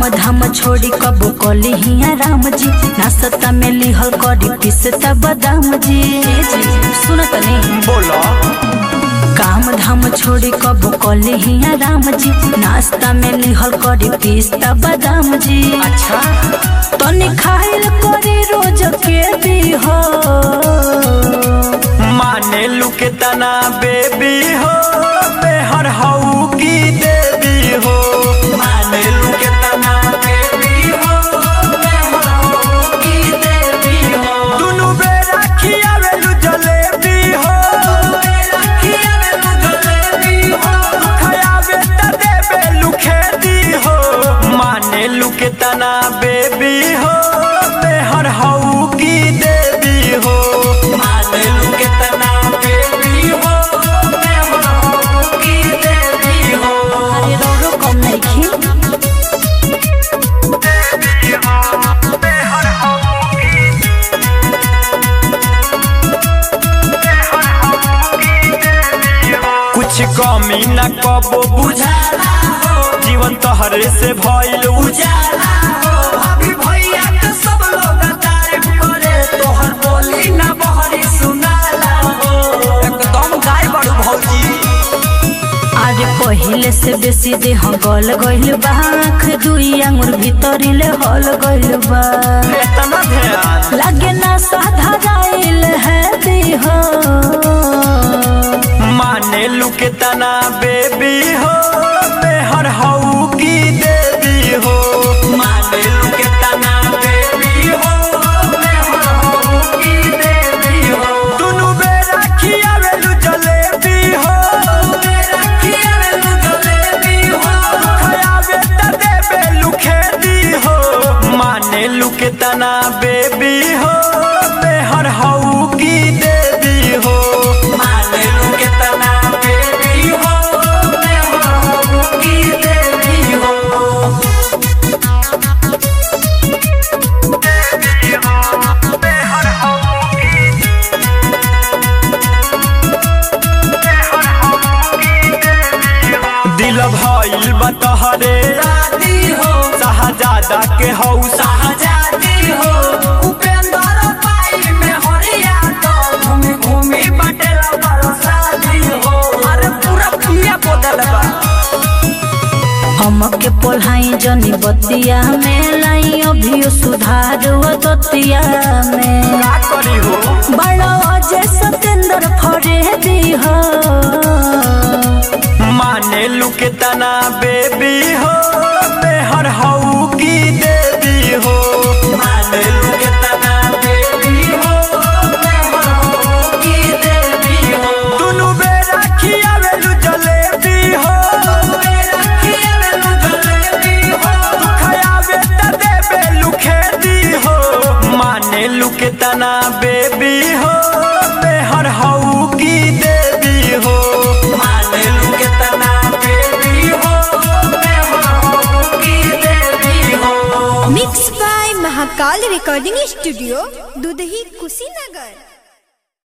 धाम छोड़ी कबो कली हिया राम जी नाश्ता में लिहल करी पिसता बादाम जी सुनत नहीं बोलो काम धाम छोड़ी कबो कली हिया राम जी नाश्ता में लिहल करी पिस्ता बादाम जी अच्छा तनी खाइल करी रोज के दी हो माने लू के तना बेबी हो बेहर हऊ की देवी हो माने लू के तना बेबी हो बेहर हऊ की देवी हो दुनु बेरा खियावेलु जलेबी हो बेरा खियावेलु जलेबी हो खयावे त देवेलु खेती हो माने लू के तना बेबी हो बेहर हऊ की देवी हो माने लू के तना बेबी हो बेहर हऊ की देवी हो अरे रोरो कम नहीं खी देवी हो बेहर हऊ की बेहर हऊ की देवी हो कुछ कमी न कबो बुझाला हो जीवन तोहरे से भइल उजाला हो अभी भैया के सब लोग तारीफ करे तोहर बोली न बहरी सुनाला हो एकदम गाय बड़ू भौजी अरे पहिले से बेसी देह गल गइल बा आँख दुई आंगुर भीतरिले हल गइल बा इतना ध्यान लागे ना साधाराइल है देह माने लू के तना बेबी हो बेहर हऊ की देवी हो माने लू के तना बेबी हो बेहर हऊ की देवी हो दुनु बेरा खियावेलु जलेबी हो बेरा खियावेलु जलेबी हो खयावे त देवेलु खेती हो माने लू के तना बेबी हो बेहर हऊ की देवी हो माने लू के तना बेबी हो बेहर हऊ की देवी हो देवी हो बेहर हऊ की बेहर हऊ की देवी हो दिल भइल बा तोहरे राती हो शाहजादा के हौ शाहजादी हो उपेंद्र पाई में हरिया तो घूमी घूमी बटेला बरसाती हो अरे पूरा पिया बदल बा हमके पोल्हाई जनी बतिया में लाई अभियो सुधार वो दतिया में का करी हो बड़ा अजय सतेंद्र फरे दी हो माने लू के तना बेबी हो बेहर हऊ की देवी हो माने लू के तना बेबी हो बेहर हऊ की देवी हो दुनु बेरा खियावेलु जलेबी हो बेरा खियावेलु जलेबी हो खयावे त देवेलु खेती हो माने लू के तना बेबी हो बेहर हऊ की देवी हो माने लू के तना बेबी हो बेहर हऊ की देवी हो mix by Mahakal recording studio Dudhahi Kushinagar